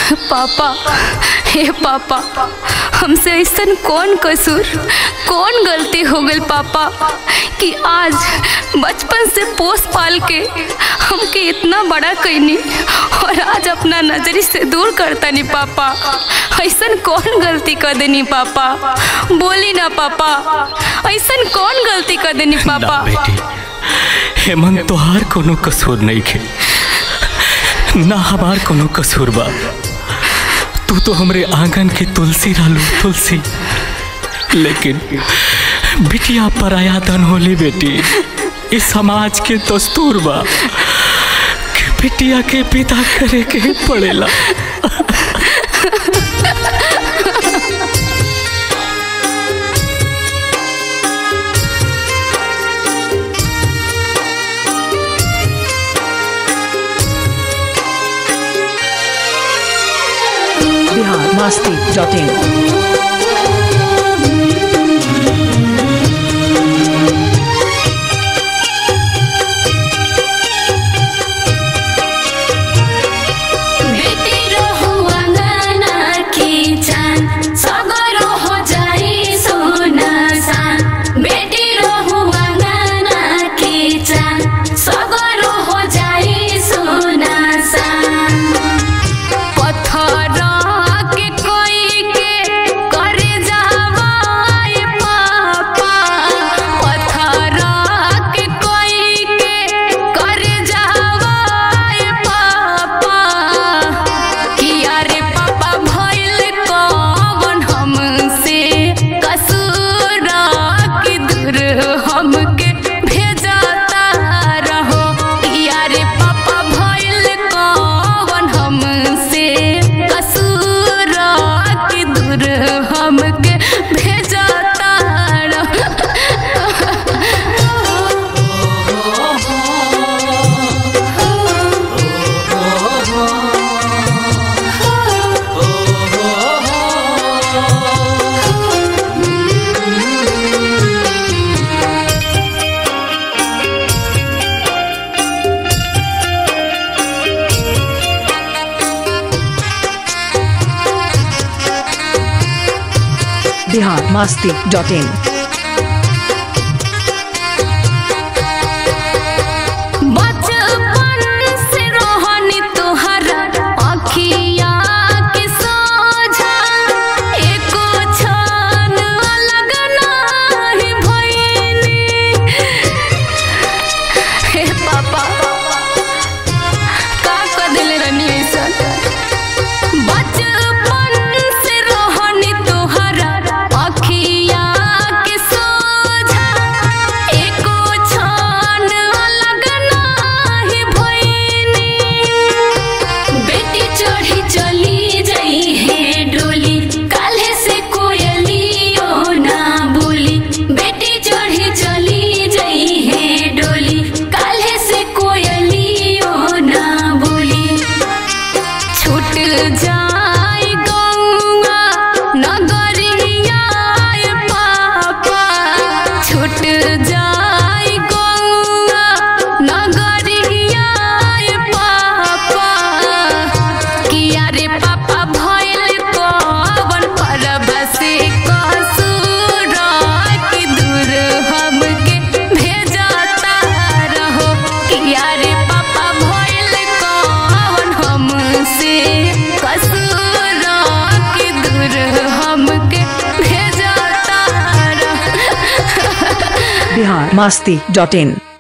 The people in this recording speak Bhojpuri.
पापा हे पापा हमसे ऐसा कौन कसूर कौन गलती हो गई पापा कि आज बचपन से पोस पाल के हमके इतना बड़ा कैनी और आज अपना नजरी से दूर करता नहीं पापा ऐसा कौन गलती कर देनी पापा बोली ना पापा ऐसा कौन गलती कर देनी ना पापा बेटी हेमंत तोहार कोनो कसूर नहीं खे ना हमार कोनो कसूर बा तू तो हमरे आंगन के तुलसी रहलू तुलसी लेकिन बिटिया पराया धन होली बेटी इस समाज के दस्तूर बा कि बिटिया के पिता करे के पड़ेला बिहार मस्ती डॉट इन बेटी रहुआ गाना की चान सगरो हो जाई सोना सान बेटी रहुआ गाना की चान सगरो हो जाई सोना सान पत्थर के कोई के कर जावाए पापा पत्थर के कोई के कर जावाए पापा किया रे पापा भइल कौन हमसे कसूर की दूर हमके भेजता रहो किया रे पापा भइल कौन हमसे कसूर की दूर हमके भेजता बिहार मस्ती डॉट इन बचपन से रोहनी तोहरा अखिया के सोझा एको क्षण अलग नाही भइनी हे पापा का कर देले रहनी ऐसा बचपन से रोहनी तोहरा अखिया के सोझा एको क्षण अलग नाही भइनी बेटी चढ़ी चली जई है डोली काल्हे से कोयलियो ना बोली बेटी चढ़ी चली जई है डोली काल्हे से कोयलियो ना बोली छूट जाए गौआ नगरिया पापा छूट जाए गौआ नगरिया पापा किया रे पापा भइल कवन परब से कसूर की दूर हमके भेजता रहो किया रे पापा भइल कवन हमसे कसूर की दूर हमके भेजता रहो बिहार मस्ती डॉट इन